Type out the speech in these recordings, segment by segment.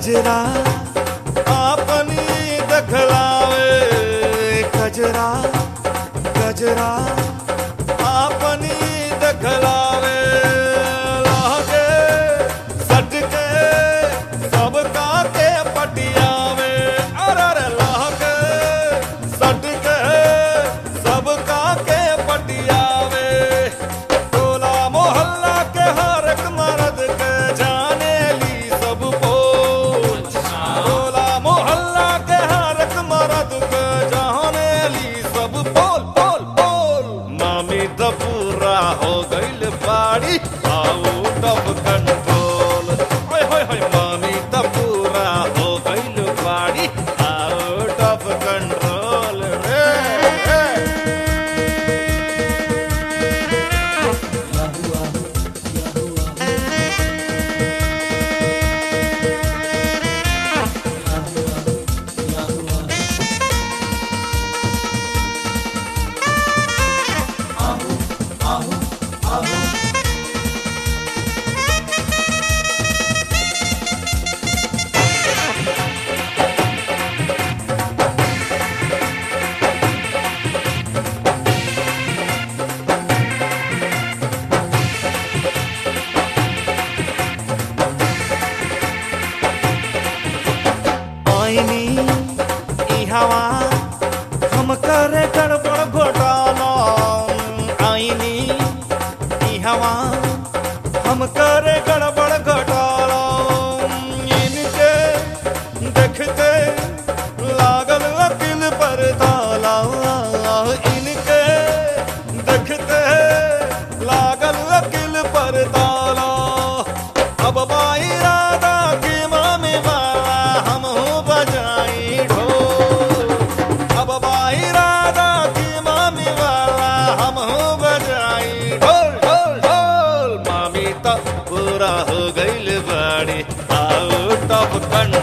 कजरा आपनी दखलावे कजरा कजरा आपनी दखलावे लागे सटके सबका के पटियावे अरे लागे सटके सबका के पटियावे टोला मोहल्ला के हर एक मर्द के जाने ली सब बोल टोला मोहल्ला के हर एक मर्द के जाने ली सब बोल बोल बोल मामी तो पूरा हो गईल बाड़ी आउट ऑफ कंट्रोल होय होय होय मामी तो पूरा हो गईल बाड़ी आउट ऑफ कंट्रोल रे रे। आईनी ई हवा हम करे गड़बड़ घोटाला आईनी ई हवा हम करे गड़बड़ घोटाला इनके देखते लागल वकील पर ताला इनके देखते लागल वकील पर ताला अब बाई राधा की मामी वाला हम हूँ बजाई ढोल अब बाई राधा की मामी वाला हम हूँ बजाई ढोल ढोल ढोल मामी तो पूरा हो गईल बाड़ी आउट ऑफ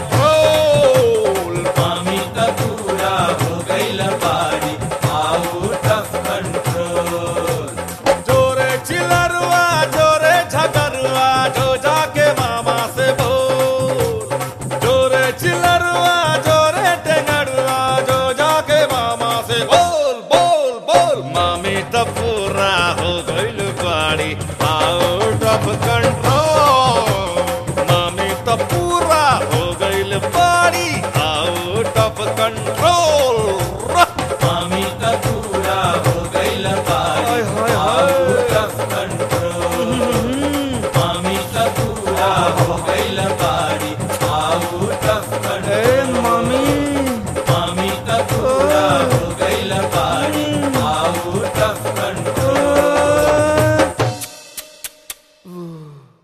कंट्रोल मामी का पूरा हो गईल बाड़ी आउट ऑफ कंट्रोल जोरे चिलरुआ जोरे झगरुआ जो जाके मामा से बोल जोरे चिलरुआ जोरे टेंगरुआ जो जाके मामा से बोल बोल बोल मामी तो पूरा हो गईल बाड़ी आउट ऑफ कंट्रोल मामी तो पूरा हो गईल बाड़ी आउट ऑफ कंट्रोल मामी का पूरा हो गईल बाड़ी हाय, हाय, हाय। आउट ऑफ कंट्रोल मामी का पूरा हो गईल बाड़ी आउट ऑफ कंट्रोल मामी मामी का पूरा हो गईल बाड़ी आउट ऑफ कंट्रोल